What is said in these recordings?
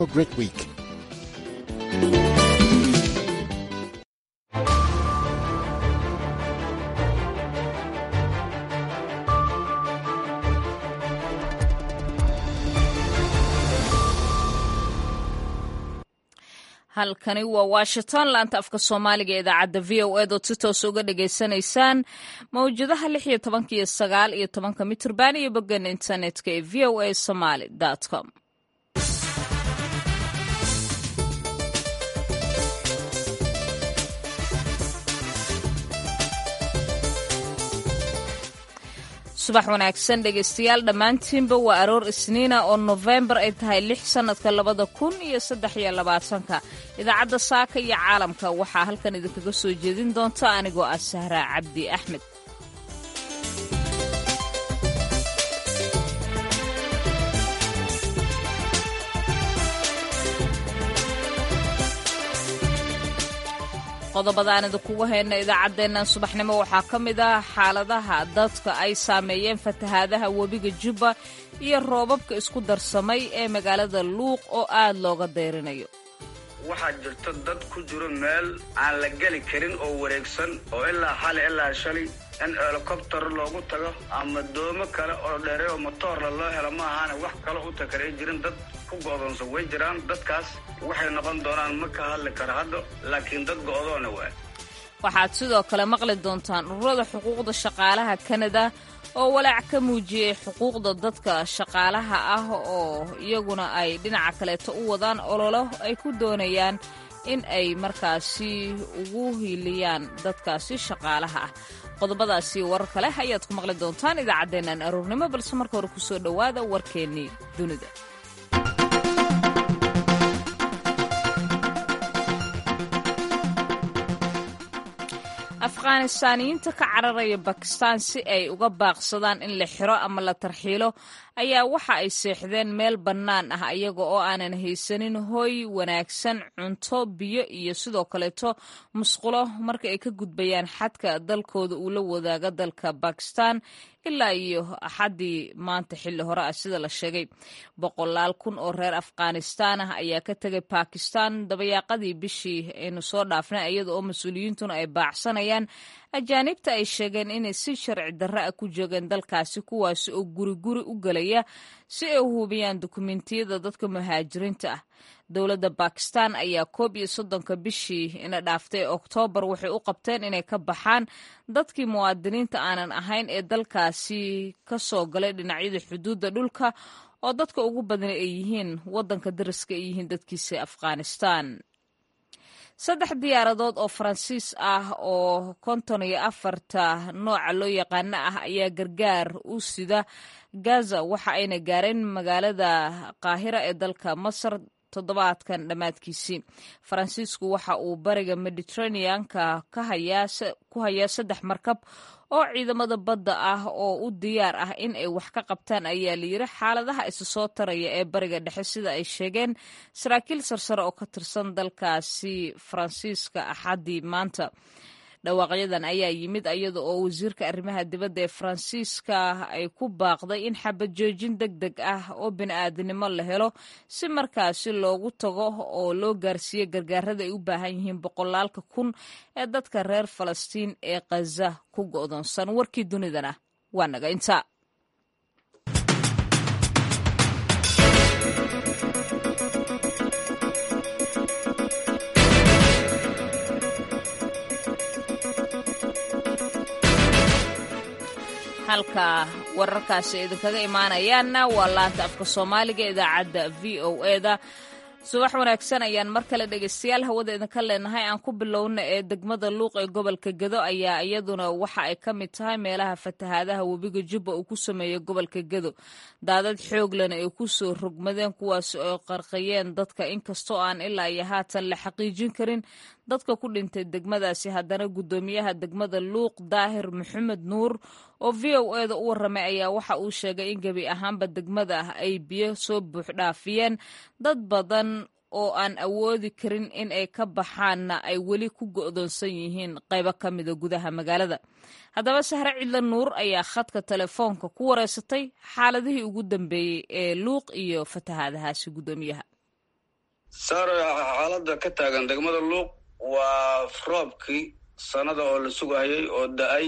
a great week. halkani waa washington laanta afka soomaaliga ee idaacadda v o ed ood si toos uga dhagaysanaysaan mawjadaha lix iyo tobanka iyo sagaal iyo tobanka mitrban iyo boggan internetka ee v o a somaly com subax wanaagsan dhegaystayaal dhammaantiinba waa aroor isniina oo nofembar ay tahay lix sannadka labada kun iyo saddex iyo labaatanka idaacadda saaka iyo caalamka waxaa halkan idinkaga soo jeedin doonta anigoo ah sahraa cabdi axmed qodobadaan idinkugu hayna idaacaddeennan subaxnimo waxaa ka mid ah xaaladaha dadka ay saameeyeen fatahaadaha webiga jubba iyo roobabka isku darsamay ee magaalada luuq oo aad looga dayrinayo waxaa jirto dad ku jiro meel aan la geli karin oo wareegsan oo ilaa xali ilaa shalay in helikobtar loogu tago ama doomo kale oo dheere oo motoorla loo helo ma ahaana wax kale u takaray jirin dad ku go'doonsan way jiraan dadkaas waxay noqon doonaan ma ka hadli karo hadda laakiin dad go'doona waa waxaad sidoo kale maqli doontaan ururada xuquuqda shaqaalaha kanada oo walaac ka muujiyey xuquuqda dadka shaqaalaha ah oo iyaguna ay dhinaca kaleeto u wadaan ololo ay ku doonayaan in ay markaasi ugu hiiliyaan dadkaasi shaqaalaha ah qodobadaasi warar kale ayaad ku maqli doontaan idaacaddeennan aroornimo balse marka hore kusoo dhowaada warkeennii dunida afghanistaaniyiinta ka cararaya bakistaan si ay uga baaqsadaan in la xiro ama la tarxiilo ayaa waxa ay seexdeen meel bannaan ah iyaga oo aanan haysanin hooy wanaagsan cunto biyo iyo sidoo kaleeto musqulo marka ay ka gudbayaan xadka dalkooda uu la wadaaga dalka bakistan ilaa iyo axaddii maanta xilli hore ah sida la sheegay boqolaal kun oo reer afghanistaan ah ayaa ka tegay bakistan dabayaaqadii bishii aynu soo dhaafnay iyada oo mas-uuliyiintuna ay baacsanayaan ajaanibta ay sheegeen inay si sharci darre ah ku joogeen dalkaasi kuwaasi oo guri guri u gelaya si ay u hubiyaan dukumentiyada dadka muhaajiriinta ah dowladda bakistan ayaa koob iyo soddonka bishii ina dhaaftay oktoobar waxay u qabteen inay ka baxaan dadkii muwaadiniinta aanan ahayn ee dalkaasi ka soo galay dhinacyada xuduudda dhulka oo dadka ugu badan ay yihiin waddanka dariska ay yihiin dadkiisa afghanistan saddex diyaaradood oo faransiis ah oo konton iyo afarta nooca loo yaqaano ah ayaa gargaar u sida gaza waxa ayna gaareen magaalada qaahira ee dalka masar toddobaadkan dhammaadkiisii faransiisku waxa uu bariga mediteraneanka ku hayaa saddex markab oo ciidamada badda ah oo u diyaar ah in ay wax ka qabtaan ayaa layidhi xaaladaha isa soo taraya ee bariga dhexe sida ay sheegeen saraakiil sarsare oo ka tirsan dalkaasi faransiiska axaddii maanta dhawaaqyadan ayaa yimid iyada oo wasiirka arrimaha dibadda ee faransiiska ay ku baaqday in xabad joojin deg deg ah oo bini'aadinimo la helo si markaasi loogu tago oo loo gaarsiiyo gargaarada ay u baahan yihiin boqolaalka kun ee dadka reer falastiin ee khaza ku go'doonsan warkii dunidana waa naga inta halka wararkaasi idinkaga imaanayaanna waa laanta afka soomaaliga idaacadda v o eda subax wanaagsan ayaan mar kale dhegaystayaal hawada idinka leenahay aan ku bilowna ee degmada luuq ee gobolka gedo ayaa iyaduna waxa ay ka mid tahay meelaha fatahaadaha webiga jubba uu ku sameeyey gobolka gedo daadad xooglena ay ku soo rogmadeen kuwaas oo qarqayeen dadka inkastoo aan ilaa iyo haatan la xaqiijin karin dadka ku dhintay degmadaasi haddana guddoomiyaha degmada luuq daahir maxamed nuur oo v o eda u warramay ayaa waxa uu sheegay in gebi ahaanba degmada ah ay biyo soo buuxdhaafiyeen dad badan oo aan awoodi karin in ay ka baxaanna ay weli ku go'doonsan yihiin qaybo ka mida gudaha magaalada haddaba sahre cidla nuur ayaa khadka telefoonka ku wareysatay xaaladihii ugu dambeeyey ee luuq iyo fatahaadahaasi guddoomiyaha saaro xaaladda ka taagan degmada luuq waa roobkii sanada oo la sugayay oo da-ay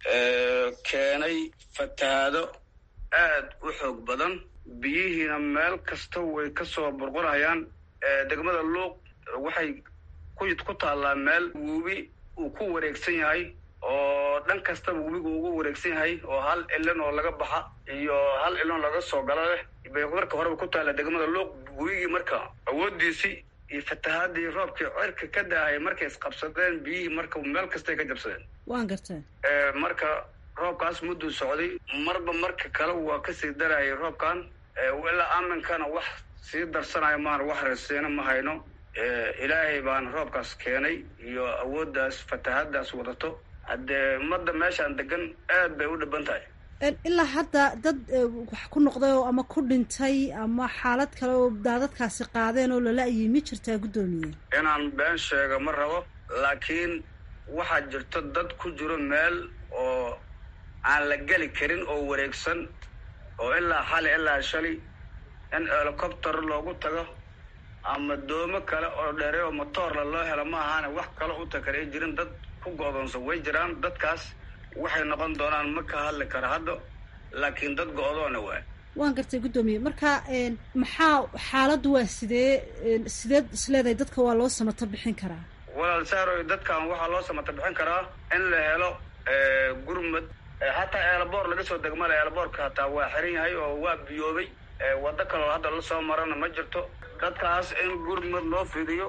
keenay fatahaado aad u xoog badan biyihiina meel kasta way ka soo burqurayaan degmada luuq waxay ku taallaa meel webi uu ku wareegsan yahay oo dhan kastaba webigu ugu wareegsan yahay oo hal ilan oo laga baxa iyo hal ilan laga soo galo leh bay marka horeba ku taalla degmada luuq webigii marka awooddiisii iyo fatahaadii roobkii cirka ka daahay markay isqabsadeen biyihii marka meel kastay ka jabsadeen waan gartay marka roobkaas mudduu socday marba marka kale waa kasii darayay roobkan ilaa aminkana wax sii darsanayo maan wax rasiina ma hayno ilaahay baana roobkaas keenay iyo awooddaas fatahaadaas wadato haddee ummadda meeshaan degan aad bay u dhiban tahay ilaa hadda dad wax ku noqday oo ama ku dhintay ama xaalad kale oo daadadkaasi qaadeen oo lala-yay ma jirtaa guddoomiye inaan been sheega ma rabo laakiin waxaa jirto dad ku jiro meel oo aan la geli karin oo wareegsan oo ilaa xali ilaa shali in helicopter loogu tago ama doomo kale oo dheere oo motoorla loo helo ma ahaane wax kale u takar ay jirin dad ku go-doonsan way jiraan dadkaas waxay noqon doonaan ma ka hadli kara hadda laakiin dad go-doona waay waan gartay guddoomiye marka maxaa xaaladdu waa sidee sideed isleedahay dadka waa loo samato bixin karaa walaal saaroy dadkan waxaa loo samato bixin karaa in la helo gurmad hataa eelboor laga soo degmala eelboorka hataa waa xiran yahay oo waa biyoobay waddo kaloo hadda la soo marana ma jirto dadkaas in gurmad loo fidiyo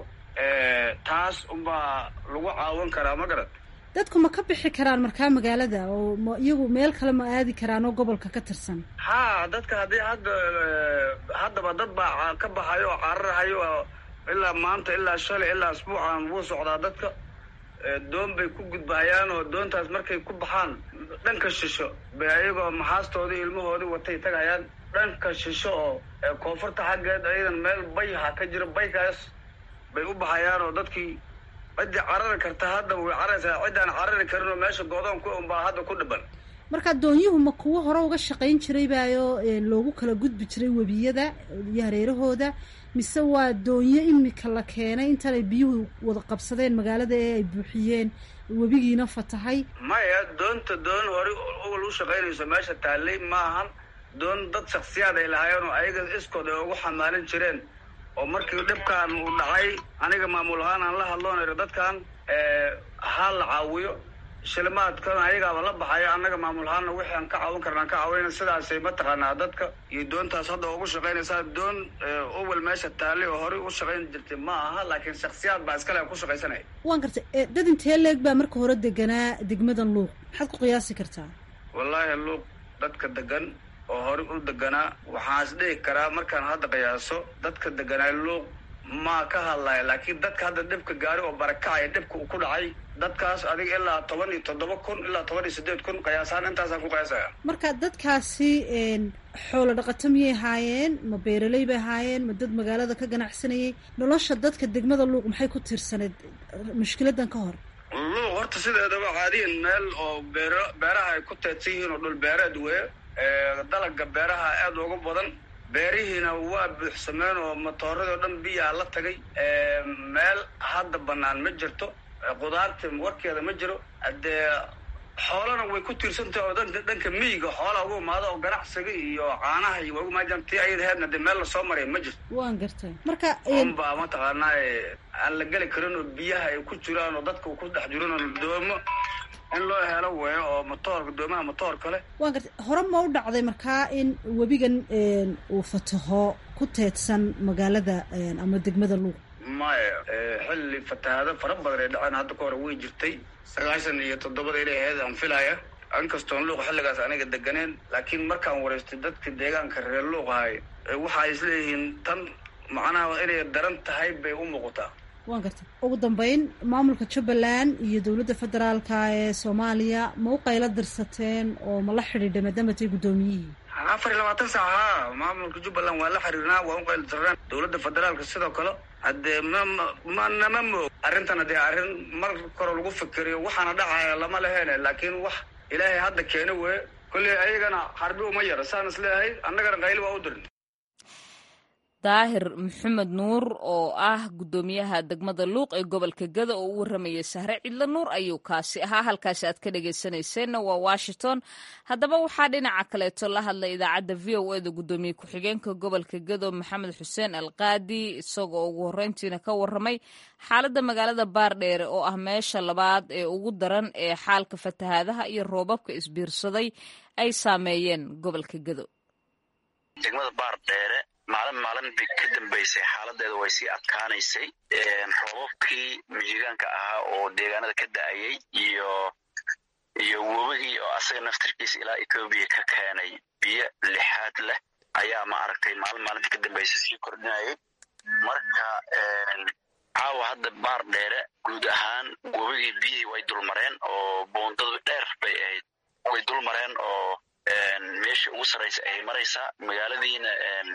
taas unbaa lagu caawan karaa ma garad dadku ma ka bixi karaan markaa magaalada oo ma iyagu meel kale ma aadi karaan oo gobolka ka tirsan ha dadka haddii hadda haddaba dad baa ka baxayo oo cararahayo oo ilaa maanta ilaa shalay ilaa asbuucan wuu socdaa dadka doon bay ku gudbahayaan oo doontaas markay ku baxaan dhanka shisho bay ayagoo maxaastoodii ilmahoodii watay tagayaan dhanka shisho oo koonfurta xaggeed ayadan meel bayha ka jiro baykaas bay u baxayaan oo dadkii ciddii carari karta hadda way cararaysaa ciddaan carari karin oo meesha goodoon ku unbaa hadda ku dhiban marka doonyuhu ma kuwo hore uga shaqayn jiray baayo loogu kala gudbi jiray webiyada iyo hareerahooda mise waa doonyo imika la keenay intaanay biyuhu wada qabsadeen magaalada ee ay buuxiyeen webigiina fatahay maya doonta doon hore owal u shaqaynayso meesha taallay ma ahan doon dad shaksiyaad ay lahaayeen oo ayaga iskood ay ugu xamaalin jireen oo markii dhibkaan uu dhacay aniga maamul ahaan aan la hadloonayro dadkan ha la caawiyo shilimaadkan ayagaaba la baxayo annaga maamul ahaanna wixii aan ka caawin karna aan ka caawina sidaasay mataqaanaa dadka iyo doontaas hadda ugu shaqaynaysaa doon owel meesha taallay oo horey u shaqayn jirtay ma aha laakiin shaksiyaad baa iskale ku shaqaysanaya waan gartay dad intee leeg baa marka hore deganaa degmadan luuq maxaad ku qiyaasi kartaa wallaahi luuq dadka degan oo horey u deganaa waxaan is dhihi karaa markaan hadda qiyaaso dadka deganaa luuq maa ka hadlaya laakiin dadka hadda dhibka gaari oo barakacaya dhibka uu ku dhacay dadkaas adiga ilaa toban iyo toddoba kun ilaa toban iyo siddeed kun qiyaasaan intaasaan ku qiyaasaya marka dadkaasi xoolo dhaqato miyay ahaayeen ma beeraley bay ahaayeen ma dad magaalada ka ganacsanayay nolosha dadka degmada luuq maxay ku tiirsaneed mushkiladan ka hor luuq horta sideedaba caadiyan meel oo beer beeraha ay ku teedsan yihiin oo dhul beereed weye dalaga beeraha aada uga badan beerihiina waa buuxsameen oo matooradii o dhan biyaa la tagay meel hadda banaan ma jirto qudaarta warkeeda ma jiro haddee xoolana way ku tiirsantahay oo dhanka dhanka miyiga xoolaa ugu imaado oo ganacsiga iyo caanaha iyo waa ugu imaadaan tii ayada heedna dee meel lasoo maray ma jirto waan gartay marka unbaa mataqaanaa aan la geli karin oo biyaha ay ku jiraan oo dadka ku dhex jiran oo doomo in loo helo weeyo oo motoorka doomaha motoorka leh waan gartay hore ma u dhacday markaa in webigan uu fataho ku teedsan magaalada ama degmada luuq maya xilli fatahaado fara badan ay dhaceen hadda ka hore way jirtay sagaashan iyo toddobada inay ahayd aan filaya inkastoon luuq xilligaas aniga deganeen laakiin markaan wareystay dadka deegaanka reer luuq ahay waxa is leeyihiin tan macnaha inay daran tahay bay u muuqataa waan gartay ugu dambeyn maamulka jubbaland iyo dowladda federaalka ee soomaaliya ma u qaylo dirsateen oo ma la xidhiidha maadaama tay guddoomiyihii afar iyo labaatan saac haa maamulka jubbaland waa la xiriirnaa waa u qaylo dirnaan dowladda federaalka sidoo kale haddee ma ma nama moog arrintan haddee arrin mar kore lagu fikiriyo waxaana dhacaya lama leheene laakiin wax ilaahay hadda keeni weye kolley ayagana xarbi uma yara saan is leeyahay annagana qayli waa u dirin daahir maxamed nuur oo ah guddoomiyaha degmada luuq ee gobolka gada oo u warramayay sahre cidlo nuur ayuu kaasi ahaa halkaasi aad ka dhegaysanayseena waa washington haddaba waxaa dhinaca kaleeto la hadlay idaacadda v o eda guddoomiye ku-xigeenka gobolka gado maxamed xuseen alqaadi isagoo ugu horreyntiina ka warramay xaaladda magaalada baardheere oo ah meesha labaad ee ugu daran ee xaalka fatahaadaha iyo roobabka isbiirsaday ay saameeyeen gobolka gado maalin maalin bay ka dambaysay xaaladeeda way sii adkaanaysay roobabkii mijigaanka ahaa oo deegaanada ka da-ayay iyo iyo webigii oo asaga naftarkiisa ilaa etoobiya ka keenay biyo lixaad leh ayaa maaragtay maalin maalinta ka dambaysa sii kordhinayay marka caawa hadda baar dheere guud ahaan webigii biyihii way dulmareen oo boondadu dheer bay ahayd way dulmareen oo meesha ugu sarraysa ayay maraysaa magaaladiina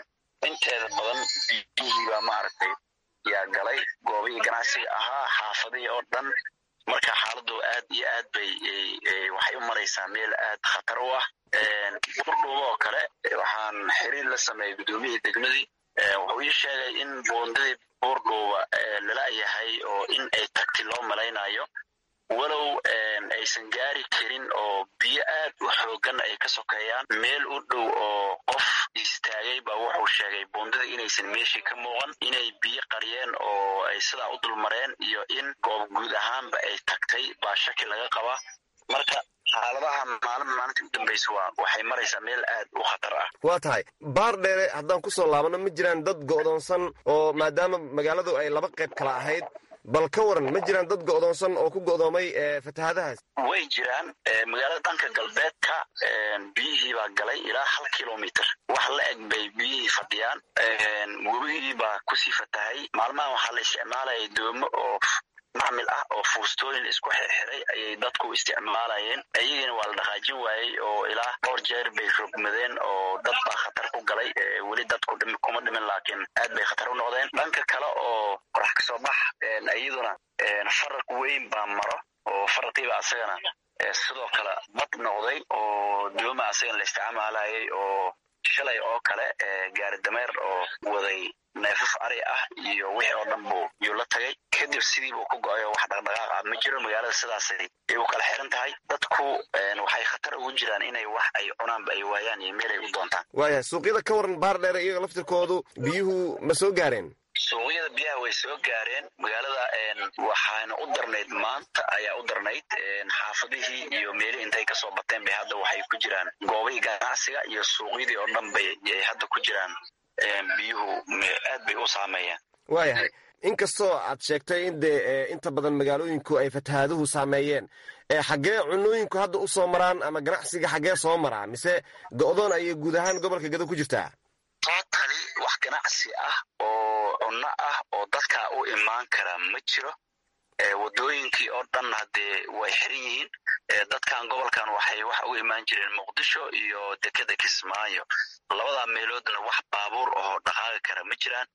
inteeda badan biyihii baa maaragtay yaa galay goobihii ganacsiga ahaa xaafadihii oo dhan marka xaaladu aad iyo aad bay waxay u maraysaa meel aad khatar u ah burdhuuba oo kale waxaan xiriir la sameeyey guddoomiyihii degmadii wuxuu ii sheegay in boondadii buurdhuuba lala yahay oo in ay tagti loo malaynayo walow aysan gaari karin oo biyo aad u xoogan ay ka sokeeyaan meel u dhow oo qof istaagay baa wuxuu sheegay boondada inaysan meeshii ka muuqan inay biyo qariyeen oo ay sidaa u dulmareen iyo in goob guud ahaanba ay tagtay baa shaki laga qabaa marka xaaladaha maalin maalinta u dambaysa waa waxay maraysaa meel aad u khatar ah waa tahay baar dheere haddaan ku soo laabano ma jiraan dad go'doonsan oo maadaama magaaladu ay laba qayb kala ahayd bal ka waran ma jiraan dad go'doonsan oo ku go'doomay fatahaadahaas way jiraan magaalada dhanka galbeedka biyihii baa galay ilaa hal kilomitr wax la eg bay biyihii fadhiyaan webigii baa kusii fatahay maalmahan waxaa la isticmaalaya doomo oo macmil ah oo fuustooyin isku xirxiray ayay dadku isticmaalayeen iyagina waa la dhaqaajin waayey oo ilaa dhowr jeer bay rogmadeen oo dad baa khatar ku galay weli dadku kuma dhimin laakiin aad bay khatar u noqdeen dhanka kale oo qorax ka soo bax iyaduna faraq weyn baa maro oo faraqiiba asagana sidoo kale bad noqday oo dooma asagana la isticmaalayay oo shalay oo kale gaari dameer oo waday neefaf ari ah iyo wixii oo dhan buu yuu la tagay kadib sidii buu ku go-ay oo wax dhaqdhaqaaq ah ma jiro magaalada sidaasay ay u kala xiran tahay dadku waxay khatar ugu jiraan inay wax ay cunaanba ay waayaan iyo meel ay u doontaan waayahay suuqyada ka waran baar dheere iyaga laftirkoodu biyuhu ma soo gaareen suuqyada biyaha way soo gaareen magaalada waxaana u darnayd maanta ayaa u darnayd xaafadihii iyo meelihii intay kasoo bateen bay hadda waxay ku jiraan goobihii ganacsiga iyo suuqyadii oo dhan bay hadda ku jiraan biyuhu aad bay u saameeyeen waayahay inkastoo aad sheegtay in dee inta badan magaalooyinku ay fatahaaduhu saameeyeen xaggee cunooyinku hadda u soo maraan ama ganacsiga xaggee soo maraa mise go'doon ayay guud ahaan gobolka gado ku jirtaa totally wax ganacsi ah oo cunno ah oo dadka u imaan kara ma jiro wadooyinkii oo dhan haddee way xiran yihiin dadkan gobolkan waxay wax ugu imaan jireen muqdisho iyo dekeda kismaayo labadaa meeloodna wax baabuur oo dhaqaaqi kara ma jiraan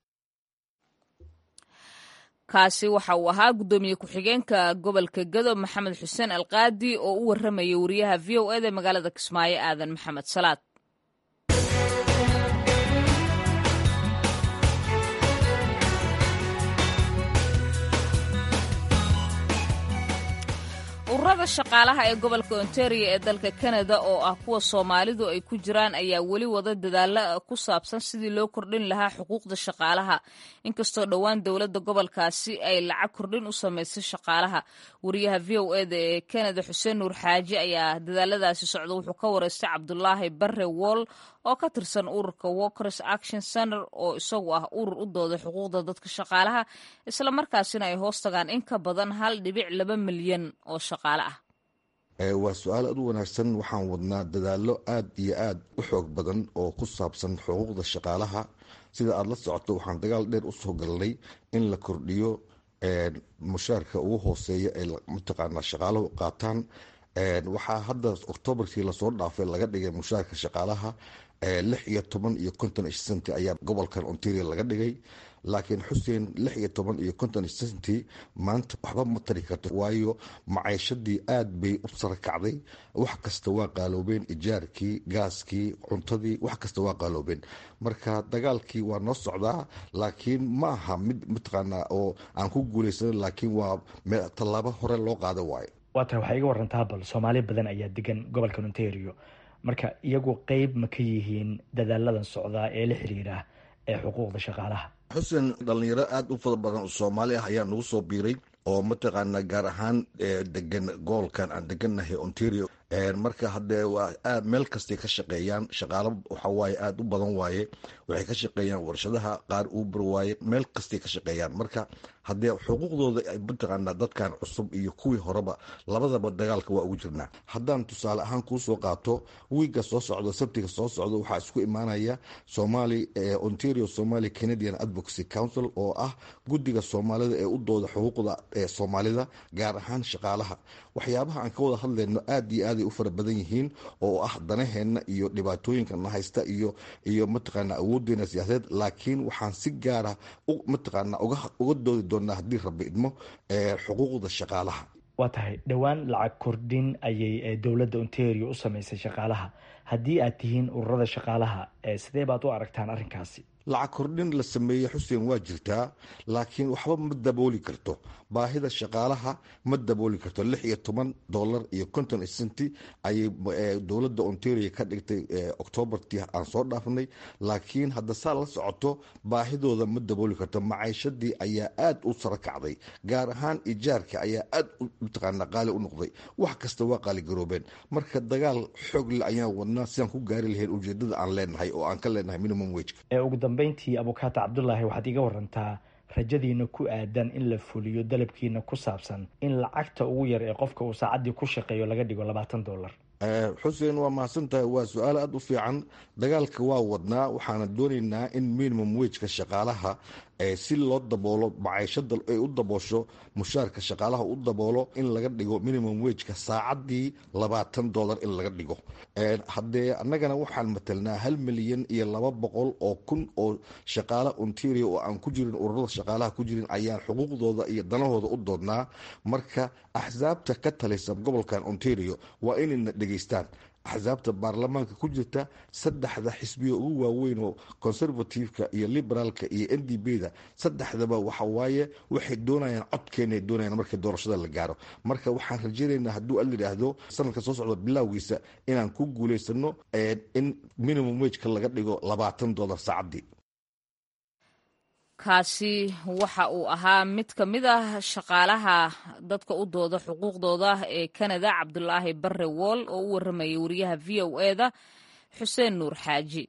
kaasi waxa uu ahaa guddoomiye ku-xigeenka gobolka gado maxamed xuseen alqaadi oo u warramayay wariyaha v o eda magaalada kismaayo aadan maxamed salaad ururada shaqaalaha ee gobolka ontario ee dalka kanada oo ah kuwa soomaalidu ay ku jiraan ayaa weli wada dadaalla ku saabsan sidii loo kordhin lahaa xuquuqda shaqaalaha inkastoo dhowaan dowladda gobolkaasi ay lacag kordhin u samaysay shaqaalaha wariyaha v o eda ee kanada xuseen nuur xaaji ayaa dadaaladaasi socda wuxuu ka wareystay cabdulaahi barre woll oo ka tirsan ururka walkers action center oo isagu ah urur u dooday xuquuqda dadka shaqaalaha islamarkaasina ay hoos tagaan in ka badan hal dhibic laba milyan oo shaqaale ah waa su-aal aad u wanaagsan waxaan wadnaa dadaallo aad iyo aad u xoog badan oo ku saabsan xuquuqda shaqaalaha sida aada la socoto waxaan dagaal dheer usoo galnay in la kordhiyo mushaarka ugu hooseeya ay mataqaanaa shaqaalahu qaataan waxaa hadda oktoobarkii lasoo dhaafay laga dhigay mushaarka shaqaalaha lix iyo toban iyo konton senti ayaa gobolkan ontario laga dhigay laakiin xuseen lix iyo toban iyo konton senti maanta waxba ma tari karto waayo maciishadii aad bay u sara kacday wax kasta waa qaaloobeen ijaarkii gaaskii cuntadii wax kasta waa qaaloobeen marka dagaalkii waa noo socdaa laakiin ma aha mid mataqaanaa oo aan ku guulaysanin laakiin waa tallaabo hore loo qaada waayo waa tahay waxaa iga warantaa bal soomaali badan ayaa degan gobolka ontario marka iyagu qeyb ma ka yihiin dadaaladan socdaa ee la xiriira ee xuquuqda shaqaalaha xuseen dhalinyaro aada u fara badan oo soomaali ah ayaa nagu soo biiray oo mataqaanaa gaar ahaan degan gobolkan aan degannahay ontario marka haddee waa aad meel kastay ka shaqeeyaan shaqaalo waxawaaye aada u badan waaye waxay ka shaqeeyaan warshadaha qaar uber waaye meel kastay ka shaqeeyaan marka haddee xuquuqdooda mataqaanaa dadkan cusub iyo kuwii horeba labadaba dagaalka waa ugu jirnaa haddaan tusaale ahaan kuu soo qaato wiigga soo socdo sabtiga soo socdo waxaa isku imaanaya somali ontario somali canadian advocacy council oo ah guddiga soomaalida ee u dooda xuquuqda ee soomaalida gaar ahaan shaqaalaha waxyaabaha aan ka wada hadlayno aad iyo aaday u fara badan yihiin oo ah danaheenna iyo dhibaatooyinka na haysta iyo iyo mataqaana awoodeena siyaasadeed laakiin waxaan si gaara mataqaana uga doodi doonaa haddii rabbi idmo xuquuqda shaqaalaha waa tahay dhowaan lacag kordhin ayay dowladda ontario u sameysay shaqaalaha haddii aad tihiin ururada shaqaalaha sidee baad u aragtaan arrinkaasi lacag kordhin la sameeye xuseen waa jirtaa laakiin waxba ma dabooli karto baahida shaqaalaha ma dabooli karto lix iyo toban dolar iyo konton senti ayay dowladda ontario ka dhigtay octoobartii aan soo dhaafnay laakiin hadda saa la socoto baahidooda ma dabooli karto maciishadii ayaa aad u sara kacday gaar ahaan ijaarka ayaa aad mataqaana qaali u noqday wax kasta waa qaaligaroobeen marka dagaal xoogle ayaan wadnaa sidaan ku gaari lahayn ujeedada aan leenahay oo aan ka leenahay minimum wageka ugu dambeyntii abukaata cabdulaahi waxaad iga warantaa rajadiina ku aadan in la fuliyo dalabkiina ku saabsan in lacagta ugu yar ee qofka uu saacaddii ku shaqeeyo laga dhigo labaatan dollar xuseen waa mahadsan tahay waa su-aal aada u fiican dagaalka waa wadnaa waxaana doonaynaa in minimum wageka shaqaalaha si loo daboolo maciishada ay u daboosho mushaarka shaqaalaha u daboolo in laga dhigo minimum wageka saacadii labaatan dollar in laga dhigo haddee annagana waxaan matelnaa hal milyan iyo laba boqol oo kun oo shaqaala ontario oo aan ku jirin ururada shaqaalaha ku jirin ayaan xuquuqdooda iyo danahooda u doodnaa marka axsaabta ka talaysa gobolkan ontario waa inayna dhegeystaan axsaabta baarlamaanka ku jirta saddexda xisbiyo ugu waaweyn oo conservativeka iyo liberaalka iyo n d b da saddexdaba waxa waaye waxay doonayaan codkeena doonayaan markii doorashada la gaaro marka waxaan rajaynaynaa hadduu al yidhaahdo sanadka soo socda bilowgiisa inaan ku guulaysano in minimum wageka laga dhigo labaatan dollar saacaddii kaasi waxa uu ahaa mid ka mid ah shaqaalaha dadka u dooda xuquuqdooda ee kanada cabdulaahi barre wool oo u waramayay wariyaha v o e da xuseen nuur xaaji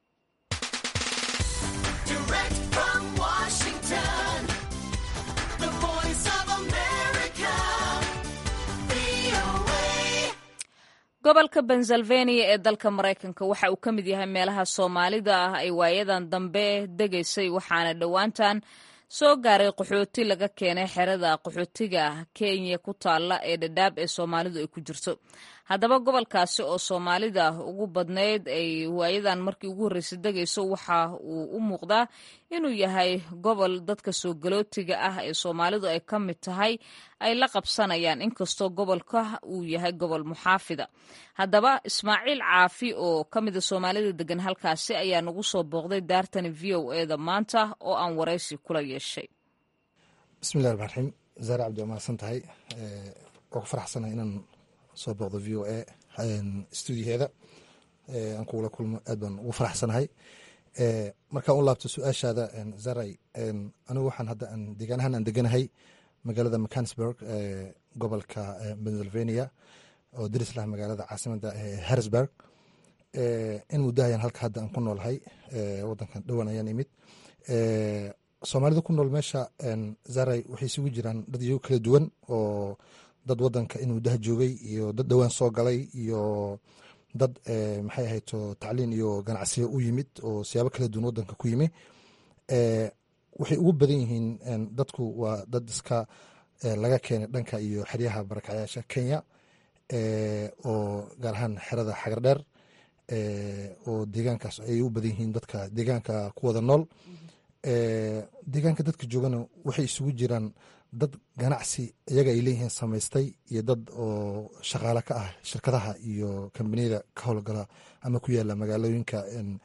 gobolka pennsylvania ee dalka maraykanka waxa uu ka mid yahay meelaha soomaalida ah ay waayadan dambe degaysay waxaana dhowaantan soo gaaray qaxooti laga keenay xerada qaxootiga kenya ku taalla ee dhadhaab ee soomaalidu ay ku jirto haddaba gobolkaasi oo soomaalida ugu badnayd ay waayadan markii ugu horreysay degayso waxa uu u muuqdaa inuu yahay gobol dadka soo galootiga ah ee soomaalidu ay ka mid tahay ay la qabsanayaan inkastoo gobolka uu yahay gobol muxaafida haddaba ismaaciil caafi oo ka mida soomaalida degan halkaasi ayaa nagu soo booqday daartani v o e da maanta oo aan waraysi kula yeeshay bismillahi ramaan raxiim zaare cabdi waa mahadsan tahay waa ku faraxsanahay inaan soo booqdo v o a stuudiyaheeda aan kugula kulmo aad baan ugu faraxsanahay markaan u laabto su-aashaada zaray anigu waxaan hadda deegaanahan aan deganahay magaalada mcansburg gobolka pennsylvania oo daris lah magaalada caasimada harrisburg in muddahayan halka hadda aan ku noolahay wadankan dhowan ayaan imid soomaalida ku nool meesha zaray waxay isugu jiraan dad iyago kala duwan oo dad wadanka in muddaha joogay iyo dad dhowaan soo galay iyo dad maxay ahayto tacliin iyo ganacsiyo u yimid oo siyaabo kala duwan wadanka ku yimi waxay ugu badan yihiin dadku waa dad iska laga keenay dhanka iyo xeryaha barakacyaasha kenya oo gaar ahaan xerada xagardheer oo deegaankaas ay u badan yihiin dadka deegaanka ku wada nool deegaanka dadka joogana waxay isugu jiraan dad ganacsi iyaga ay leeyihiin samaystay iyo dad oo shaqaale ka ah shirkadaha iyo kambaniyada ka howlgala ama ku yaala magaalooyinka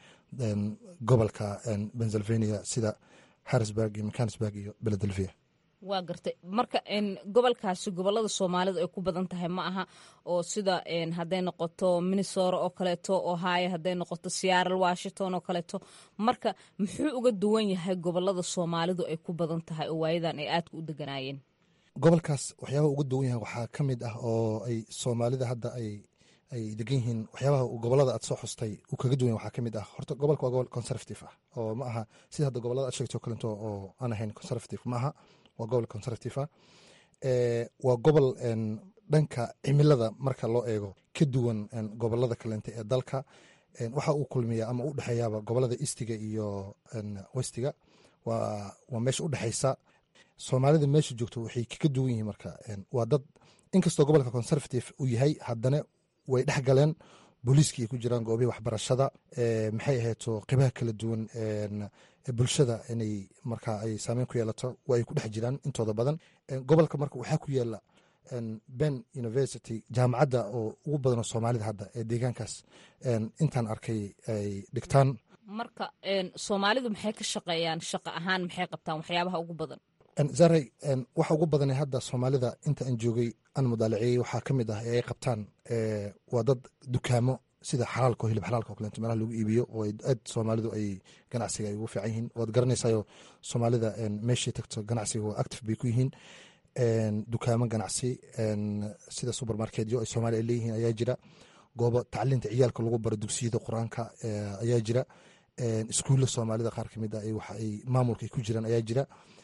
gobolka pennsylvania sida harrisburg iyo mechanisburg iyo philadelphia waa gartay marka gobolkaasi gobolada soomaalida ay ku badan tahay ma aha oo sida hadday noqoto minnesora oo kaleeto ohio hadday noqoto seattle washington oo kaleeto marka muxuu uga duwan yahay gobolada soomaalidu ay ku badan tahay oo waayadan ay aadka u deganaayeen gobolkaas waxyaabaha uga duwan yahay waxaa ka mid ah oo ay soomaalida hadda ay ay degan yihiin waxyaabaha gobolada aad soo xustay uu kaga duwan yahay waxaa ka mid ah horta gobolka waa gobol conservative ah oo ma aha sida hadda gobolada aad sheegtay oo kaleeto oo aan ahayn conservative ma aha waa gobol conservative ah waa gobol dhanka cimilada marka loo eego ka duwan gobolada kaleente ee dalka waxa uu kulmiya ama u dhexeeyaaba gobolada eastiga iyo westiga waa meesha u dhexeysa soomaalida meesha joogto waxay kaga duwan yihiin marka waa dad inkastoo gobolka conservative uu yahay haddana way dhex galeen booliiskii ay ku jiraan goobihii waxbarashada maxay ahayto qibaha kala duwan bulshada inay marka ay saameyn ku yeelato waa ay ku dhex jiraan intooda badan gobolka marka waxaa ku yaala ben university jaamacadda oo ugu badanoo soomaalida hadda ee deegaankaas intaan arkay ay dhigtaan marka soomaalidu maxay ka shaqeeyaan shaqo ahaan maxay qabtaan waxyaabaha ugu badan zaray waxa ugu badana hadda soomaalida inta aan joogay aan mudaalaciyey waxaa ka mid ah ee ay qabtaan waa dad dukaamo sida xalaalka oo hilib xalaalka oo kaleeto meelaha lagu iibiyo oo aad soomaalidu ay ganacsiga ay ugu fiican yihiin waad garanaysayo soomaalida meeshay tagto ganacsiga waa active bay ku yihiin dukaamo ganacsi sida supermarketyo ay soomaaliya ay leeyihiin ayaa jira goobo tacliinta ciyaalka lagu baro dugsiyada qur-aanka ayaa jira iskuulla soomaalida qaar kamid ah waxa ay maamulka ay ku jiraan ayaa jira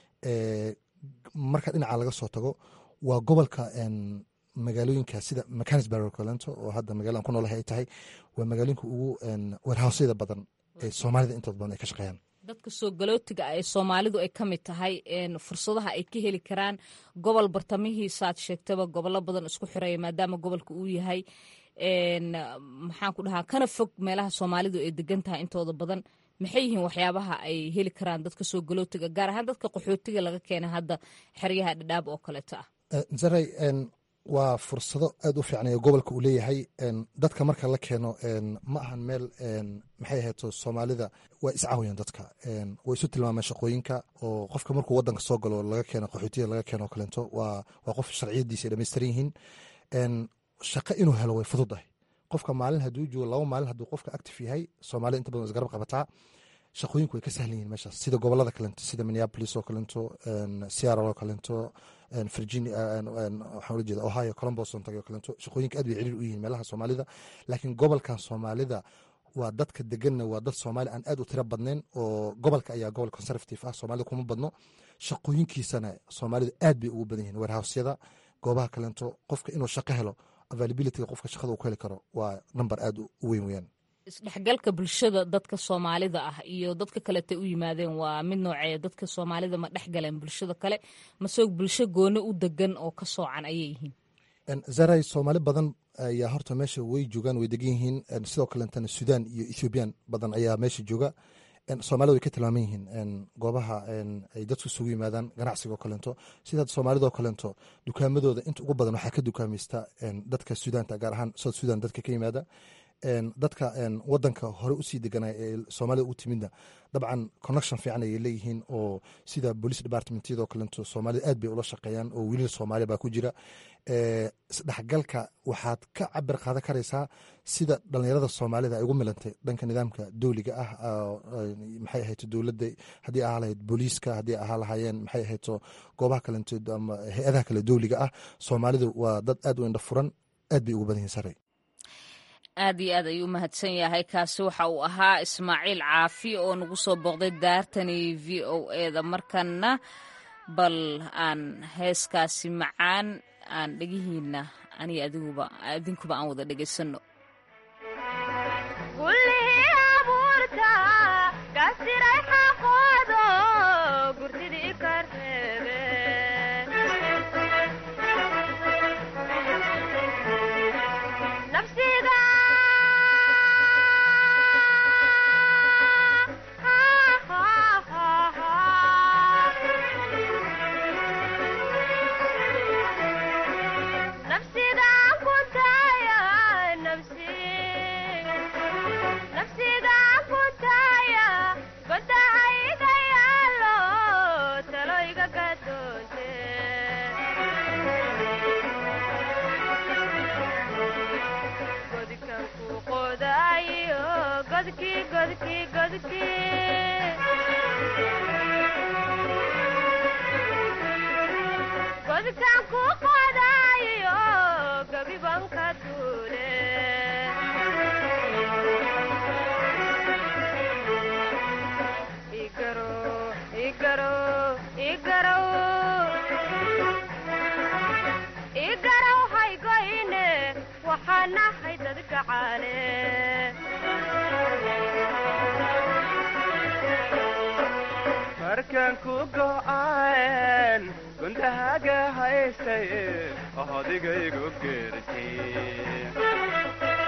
marka dhinaca laga soo tago waa gobolka magaalooyinka sida mechanisburg kalento oo hadda magaaladan ku noolahay ay tahay waa magaalooyinka ugu warhaasyada badan ee soomaalida intooda badan ay ka shaqeeyaan dadka soo galootiga ah ee soomaalidu ay ka mid tahay fursadaha ay ka heli karaan gobol bartamihiisaad sheegtaba gobollo badan isku xireeya maadaama gobolka uu yahay maxaan ku dhahaa kana fog meelaha soomaalidu ay degan tahay intooda badan maxay yihiin waxyaabaha ay heli karaan dadka soo galootiga gaar ahaan dadka qaxootiga laga keena hadda xeryaha dhadhaab oo kaleeto ah zaray waa fursado aad u fiicnaya gobolka uu leeyahay dadka marka la keeno ma ahan meel maxay ahayto soomaalida waa iscaawiyaan dadka way isu tilmaameen shaqooyinka oo qofka markuu wadanka soo galo laga keeno qaxootiga laga keeno kaleento waa qof sharciyadiisa ay dhamaystiran yihiin shaqo inuu helo way fududahay qofka maalin hadduu joogo laba maalin hadduu qofka active yahay soomaalida inta badan isgarab qabataa shaqooyinku way ka sahlan yihiin meeshaas sida gobolada kalento sida minneapolis oo kalento seattle oo kalento virginia waxaan ula jeeda ohio columbus on tagay oo kalento shaqooyinka aad bay ciriir u yihiin meelaha soomaalida laakiin gobolkan soomaalida waa dadka deganna waa dad soomaali aan aad u tiro badnayn oo gobolka ayaa gobol conservative ah soomaalida kuma badno shaqooyinkiisana soomaalida aad bay ugu badan yihiin warhousyada goobaha kalento qofka inuu shaqo helo availabilityga qofka shaqada uu ku heli karo waa number aad u weyn weyaan isdhexgalka bulshada dadka soomaalida ah iyo dadka kaleta u yimaadeen waa mid nooceeya dadka soomaalida ma dhex galeen bulshada kale mase bulsho gooni u degan oo ka soocan ayay yihiin zaray soomaali badan ayaa horta meesha way joogaan way degan yihiin sidoo kaleetana sudan iyo ethoobiyan badan ayaa meesha jooga soomaalida way ka tilmaaman yihiin goobaha ay dadku isugu yimaadaan ganacsiga oo kaleento sida soomaalida oo kaleento dukaamadooda inta ugu badan waxaa ka dukaamaysta dadka sudaanta gaar ahaan south sudan dadka ka yimaada dadka wadanka hore usii deganay ee soomaalida u timidna dabcan connection fiican ayay leeyihiin oo sida police departmentyadoo kalento soomaalida aad bay ula shaqeeyaan oo wiilal soomaaliya baa ku jira isdhexgalka waxaad ka cabir qaadan karaysaa sida dhalinyarada soomaalida ay ugu milantay dhanka nidaamka dowliga ah maxay ahayto dowladda haddii ahaa lahayd booliiska haddii ahaa lahaayeen maxay ahayto goobaha kalento ama hay-adaha kale dowliga ah soomaalidu waa dad aad u indha furan aad bay ugu badan yihin saray aad iyo aad ayuu u mahadsan yahay kaasi waxa uu ahaa ismaaciil caafi oo nagu soo booqday daartani v o eda markana bal aan heeskaasi macaan aan dhegihiina aniga adiguba idinkuba aan wada dhegaysano Thank you. markaan ku go'aan gundahaga haystay odigaygu geertay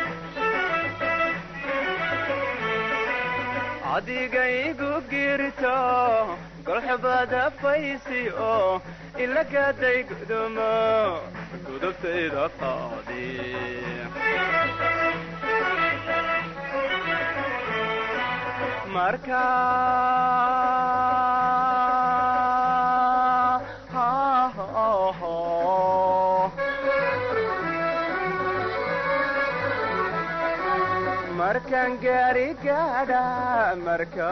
adigaygu girto golxubada faysi oo ilagaday gudumo gudubtayda qaadi marka markaan gaari gaadha marka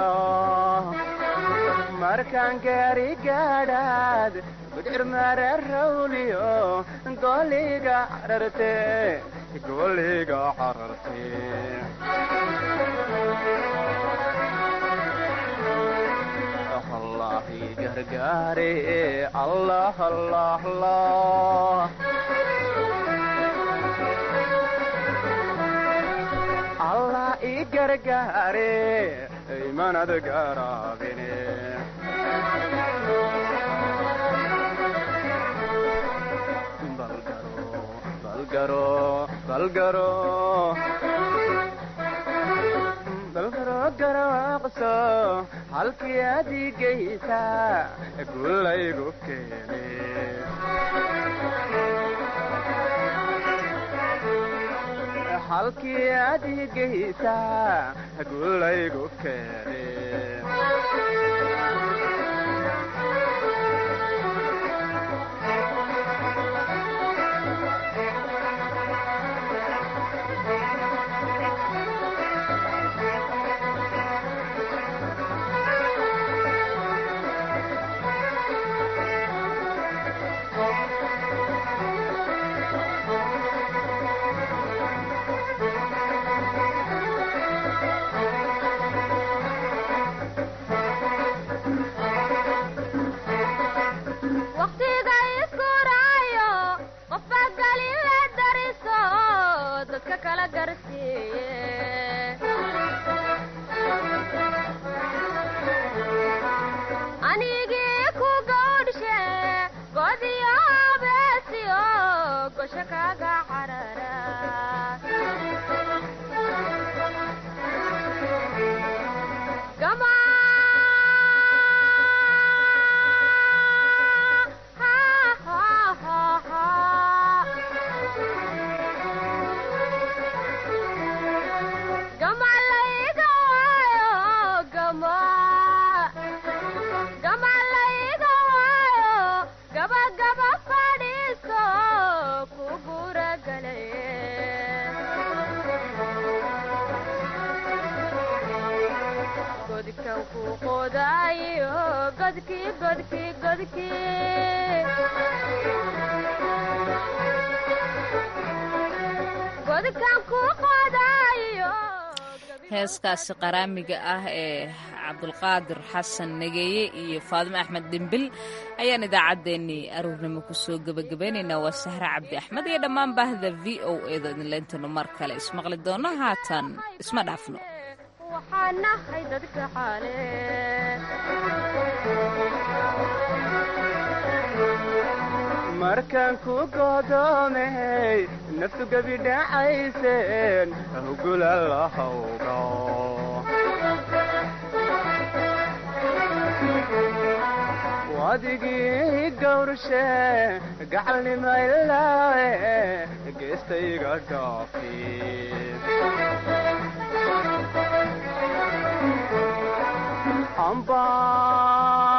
markaan gaari gaadhaad gudcir mara rawliyo goliga cararte goliga cararte allahi gargaare allah allah allah allah i gargaare imanad garaabine balgaro balgaro balgaro garaaqso halkii adigaysa gulaygu keene halkii adigaysa gulaygu keene heeskaasi qaraamiga ah ee cabdulqaadir xasan nageeye iyo faadimo axmed dhimbil ayaan idaacaddeenii aruurnimo kusoo gebagabaynaynaa waa sahre cabdi axmed iyo dhammaan baahda v o eeda idinlayntanu mar kale ismaqli doono haatan isma dhaafno markaan ku godoomay naftu gebi dhacayseen hugula lahawga wadigii gawrshe gacalnimaylaawe geestayga dhaafi amba